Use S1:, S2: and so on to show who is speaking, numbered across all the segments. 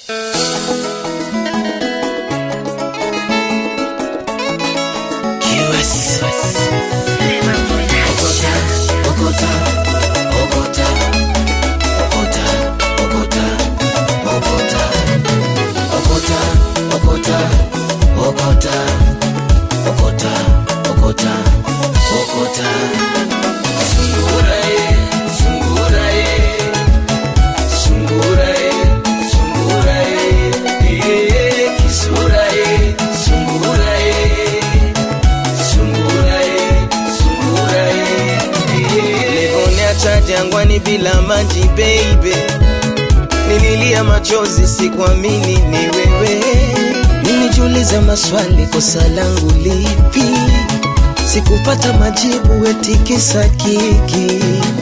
S1: Levoniacha jangwani bila maji baby, nililia machozi, sikuamini ni wewe. Nilijiuliza maswali, kosa langu lipi? Sikupata majibu, eti kisa kiki.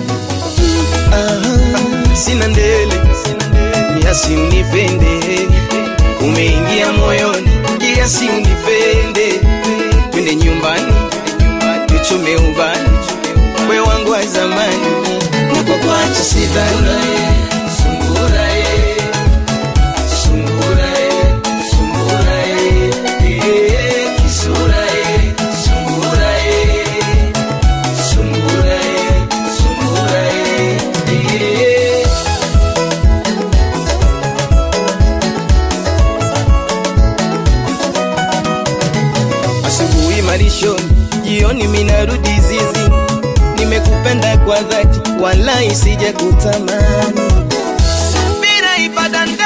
S1: Aha, sina ndele, kiasi unipende, umeingia moyoni, kiasi unipende, twende nyumbani, tuchome ubani, we wangu wa zamani, nako kwacha sidhani. Sungura ye, sungura ye, sungura ye, eh, kisura ye, sungura ye, sungura ye, sungura ye, eh. Asubuhi malishoni, jioni minarudi zizi. Nimekupenda kwa dhati, wala isije kutamani. Subira ibada